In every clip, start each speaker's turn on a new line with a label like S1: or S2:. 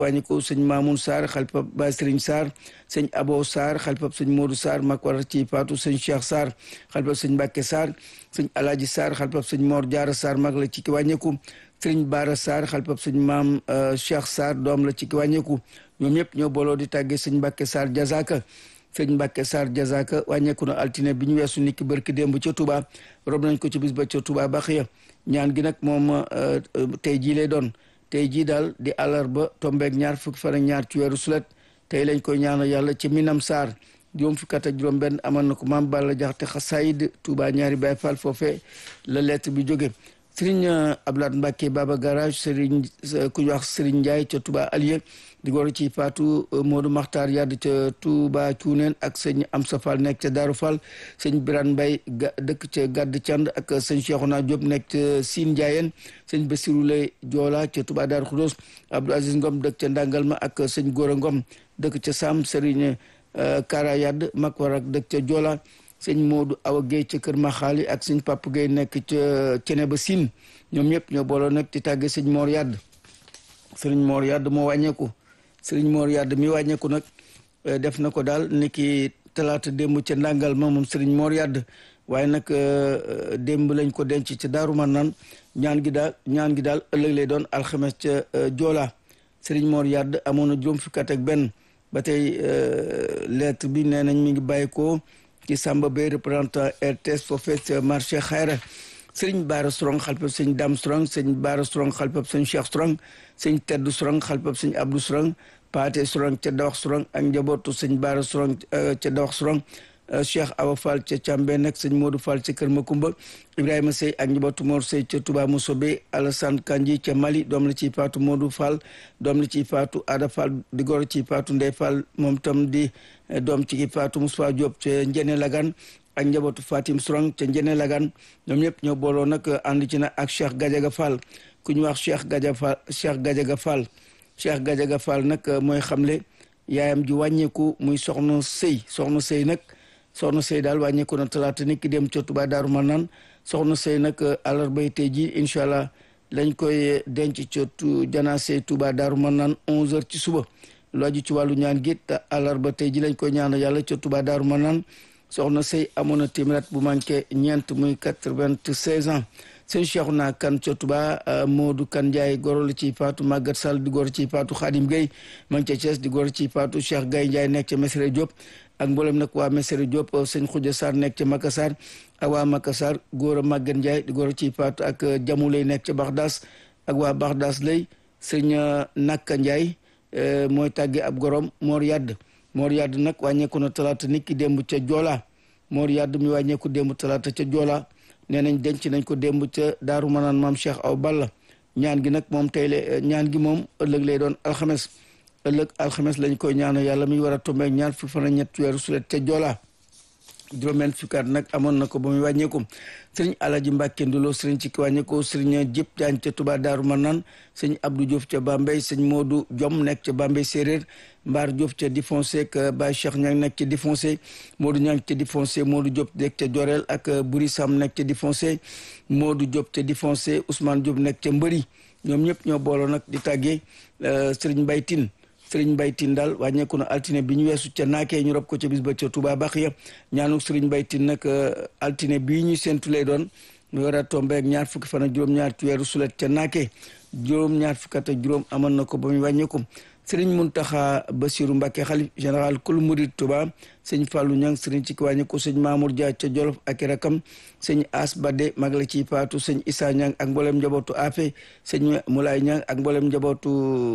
S1: wàññi ko sëñ Mamoun Sarr xalifab Baye Serigne Sarr sëñ Abo Sarr xalifab sëñ Modou Sarr mag war ci faatu sëñ Cheikh Sarr xalifab sëñ Mbacke Sarr sëñ Alaaji Sarr xalifab sëñ Mor Diarra Sarr mag la ci ki wàññeeku sëriñ Baara Sarr xalifab sëñ maam Cheikh Sarr doom la ci ki wàññeeku ñoom ñëpp ñoo booloo di tàggee sëñ Mbacke Sarr Jazaka sëñ Mbacke Sarr Jazaka wàññeeku na altine bi ñu weesu niki barki démb ca Touba rob nañ ko ci bis ba ca Touba Baxiya ñaan gi nag moom tey jii lay doon tey jii daal di àllarba tombeeg ñaar fukki fan ak ñaar ci weeru sulet tey lañ koy ñaanal yàlla ci Minam Sarr juróom fukki at ak juróom benn amal na ko maam Balla Jaxate xasaayid Touba ñaari Baay Fall foofe la lettre bi jóge Sëriñ Ablaat Mbàkke Baba Garage Sëriñ ku ñu wax Sëriñ Njaay ca Touba Alieu di góor ci Faatu Moodu Maxtaar Yadd ca Touba Cuuneen ak sëñ Amsa Fall nekk ca Daaru Fall sëñ Birane Mbay dëkk ca Gàdd Cand ak sëñ Cheikhouna Diop nekk ca Siin Njaayeen sëñ Basiru Lay Joola ca Touba Daaru Xudoos Abdou Aziz Ngom dëkk ca Ndangalma ak sëñ Góora Ngom dëkk ca Sam Sëriñ Kara Yadd mag war ak dëkk ca Joola sëñ Modou Awa Guèye ca Kër Maxaali ak sëñ Papa Guèye nekk ca Cene ba Siin ñoom ñëpp ñoo booloo nag ci tàgge sëñ Mor Yadd sëriñ Mor Yadd moo wàññeeku sëriñ Mor Yadd mi wàññeeku nag def na ko daal niki talaata démb ca ndàngal ma moom sëriñ Mor Yadd waaye nag démb lañ ko denc ca Daaru Marnaan ñaan gi daal ñaan gi daal ëllëg lay doon alxames ca Joola sëriñ Mor Yadd amoon na juróom fukki at ak benn ba tey lettre bi nee nañ mi ngi bàyyi ko ci Samba Bay représentant RTS foofee ca marché Xayra sëriñ Baara Strong xalpab sëñ Dam Strong sëñ Baara Strong xalpab sëñ Cheikh Strong sëñ Tedd Strong xalpab sëñ Abdou Strong Paate Strong ca Dawax Strong ak njabootu sëñ Baara Strong ca Dawax Strong Cheikh Awa Fall ca Càmbe nag sëñ Modou Fall ca Kër Makumba Ibrahima Sey ak njabootu Mor Sey ca Touba Moussobe Alassane Kanji ca Mali doom la ciy faatu Modou Fall doom la ciy faatu Ada Fall di goro ciy faatu Ndey Fall moom tam di doom ci faatu Moussa Diop ca Njene Lagan ak njabootu Fatim Strong ca Njene Lagan ñoom ñëpp ñoo booloo nag ànd ci na ak Cheikh Gadiaga Fall ku ñu wax Cheikh Gadiaga Fall Cheikh Gadiaga Fall Cheikh Gadiaga Fall nag mooy xamle yaayam ji wàññeeku muy soxna sëy soxna sëy nag soxna sëy daal wàññeeku na talaata nit ki dem ca Touba Daaru Marnaan soxna sëy nag àllarbay tey ji incha allah lañ koy denc ca janaase Touba Daaru Marnaan 11h ci suba lu aju ci wàllu ñaan gi te àllarba tey ji lañ koy ñaanal yàlla ca Touba Daaru Marnaan soxna sëy amoon na téeméer bu manqué ñeent muy quatre-vingt-seize ans sëñ Cheikhouna Kan ca Touba Modou Kan Ndiaye goro la ciy faatu Maguette Sall di goro ciy faatu Khadim Gueye man ca Thiès di goro ciy faatu Cheikh Gaye Ndiaye nekk ca Mesere Diop ak mboolem nag waa Mesere Diop sëñ Khoudia Sarr nekk ca Makassar ak waa Makassar góor a Maguette Ndiaye di goro ciy faatu ak Jamu lay nekk ca Baxdaas ak waa Baxdaas lay sëñ Nakka Ndiaye mooy tàgge ab gorom Mor Yadd Mor Yadd nag wàññeeku na talaata nit ki démb ca Joola Mor Yadd mi wàññeeku démb talaata ca Joola nee nañ denc nañ ko démb ca Daaru Manaan maam Cheikh Aw Balla ñaan gi nag moom tey la ñaan gi moom ëllëg lay doon alxames ëllëg alxames lañ koy ñaanal yàlla mi war a tombeek ñaar fukki fan ak ñett weeru sulet ca Joola juróom-benn fukki at nag amoon na ko ba muy wàññeeku sëriñ Alaji Mbàkke Ndulo sëriñ ci ki wàññeeku sëriñ Jëpp Jaañ ca Touba Daaru Manaan sëñ Abdou Diouf ca Bambey sëñ Modou Jom nekk ca Bambey séeréer Mbaar Diouf ca Difoncé ak Baye Cheikh Ñang nekk ca Difoncé Modou Ñang ca Difoncé Modou Diop nekk ca Jorel ak Buri Sam nekk ca Difoncé Modou Diop ca Difoncé Ousmane Diop nekk ca Mbëri ñoom ñëpp ñoo booloo nag di tàggee sëriñ Mbaytin sëriñ Mbaytin daal wàññeeku na altine bi ñu weesu ca naakee ñu rob ko ca bis ba ca Touba Baxiya ñaanu sëriñ Mbaytin nag altine bii ñu séntu lay doon mu war a tombe ak ñaar fukki fan ak juróom-ñaar ci weeru sulet ca naakee juróom-ñaar fukki at ak juróom amoon na ko ba muy wàññeeku sëriñ Muntaxa Basiru Mbàkke xalif général kul murid Touba sëñ Fàllu Ñang sëriñ ci ki wàññeeku sëñ Mamour Dia ca Jolof ak rakam sëñ As Bade mag la ciy faatu sëñ Issa Ñang ak mboolem njabootu Afe sëñ Moulay Ñang ak mboolem njabootu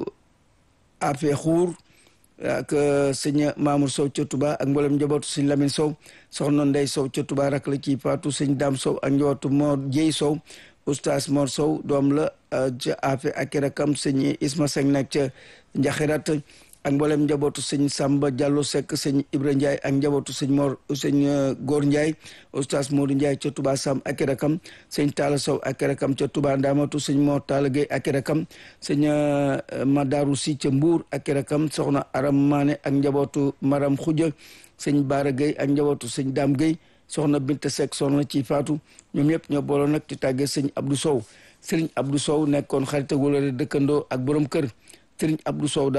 S1: Afe Xuur ak sëñ Mamour Sow ca Touba ak mboolem njabootu sëñ Lamine Sow soxna Ndey Sow ca Touba rak la ciy faatu sëñ Dam Sow ak njabootu Mor Jéy Sow oustaz Mor Sow doom la ca Afe ak rakam sëñ Isma Seng nekk ca Njaxirat ak mboolem njabootu sëñ Samba Diallo Seck sëñ Ibra Ndiaye ak njabootu sëñ Mor sëñ Góor Ndiaye oustaz Modou Ndiaye ca Touba Sam ak rakam sëñ Talla Sow ak rakam ca Touba Ndamatu sëñ Mor Talla Gueye ak rakam sëñ Madaru Si ca Mbuur ak rakam soxna Aram Mané ak njabootu Maram Xuja sëñ Baara Gueye ak njabootu sëñ Dam Gueye soxna Binta Seck soxna ci faatu ñoom ñëpp ñoo booloo nag ci tàggee sëñ Abdou Sow sëriñ Abdou Sow nekkoon xarit ak wala dëkkandoo ak borom kër sëriñ Abdou Sow